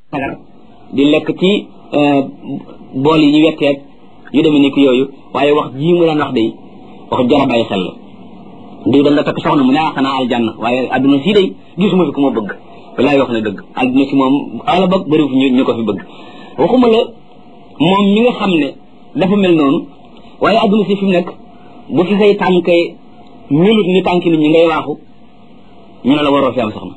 sagar di lekk ci bool yi ñu wetteeg yu demee ni ki yooyu waaye wax jii mu daan wax day wax jara bàyyi xel la diw da nga takk soxna mu ne ah xanaa aljanna waaye adduna sii day gisuma fi ku ma bëgg walaay wax na dëgg adduna si moom ala bëgg bëri fi ñu ko fi bëgg waxuma la moom mi nga xam ne dafa mel noonu waaye adduna si fi mu nekk bu fi say tànk melut ni tànk nit ñi ngay waaxu ñu ne la waroo fi am soxna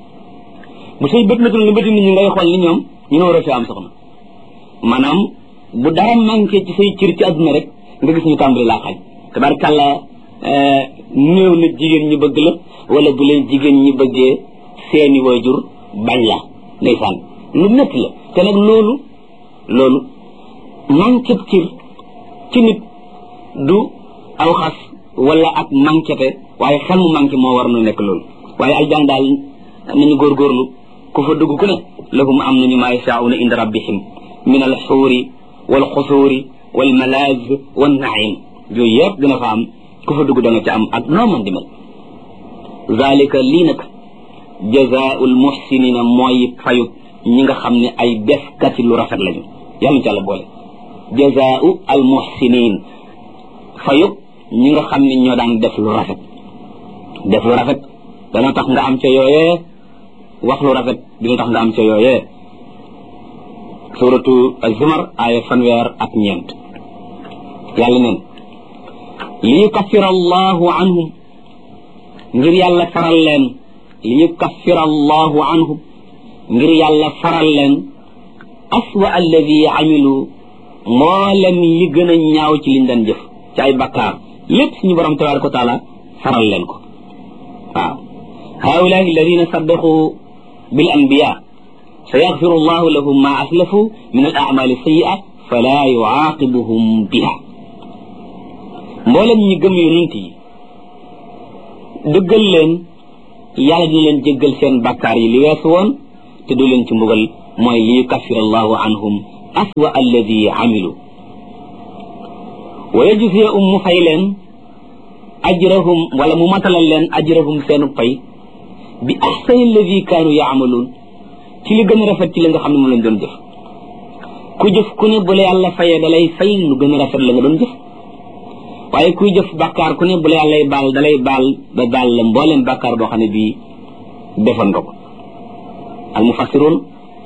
bu say bët metul ni bëti nit ñi ngay xool ni ñoom ñu ne waroo fi am soxna maanaam bu dara manqué ci say cër ci adduna rek nga gis ñu tàmbali laa xaaj tabarkàlla néew na jigéen ñi bëgg la wala bu leen jigéen ñi bëggee seeni waajur bañ la ndeysaan lu métti la te nag loolu loolu manqué cër ci nit du aw xas wala ak manquéte waaye xel mu manqué moo war nu nekk loolu waaye aljan daal nañu góorgóorlu ku fa dugg ku ne lahum am nañu maa yashaa'una inda rabbihim min al xuuri wal xusuuri wal malaaz wan naim yooyu yëpp dina fa am ku fa dugg da nga ca am ak noo mën di mel zalika lii nag jazaa'ul muhsinina mooy fayut ñi nga xam ne ay defkati lu rafet lañu yàlla ci yàlla boole jazaa'u al muhsinin fayut ñi nga xam ne ñoo daan def lu rafet def lu rafet dana tax nga am ca yooyee wax lu rafet dina tax nga am ca yooyee suratu az-zumar aaya fanweer ak ñeent yàlla neen li yukaffira allahu anhum ngir yàlla faral leen li yukaffira allahu anhum ngir yàlla faral leen aswa alladi amilu mboolem li gën a ñaaw ci liñ daan jëf ci ay bakkaar lépp suñu borom tabaraka wa taala faral leen ko waaw haulaai alladina saddaqu bil anbiya sa yaxfiru allahu lahum ma aslafu min al amali sayia fala yuaqibuhum biha mboolem ñi gëm yonent yi dëggal leen yàlla dina leen jéggal seen bakkaar yi li weesu woon te du leen ci mbugal mooy li yukaffir allahu anhum aswa alladi amilu wa yajziya um mu fay leen ajrahum wala mu matalal leen ajrahum seenu pay bi ahsani alladi kaanu yaamaluun ci li gën a rafet ci li nga xam ne moom lañ doon jëf ku jëf ku ne bu la yàlla fayee da lay fay lu gën a rafet la nga doon jëf waaye kuy jëf bàkkaar ku ne bu la yàllay baal da lay baal ba baal la mbooleem bàkkaar boo xam ne bii defoon nga ko al mufassiroon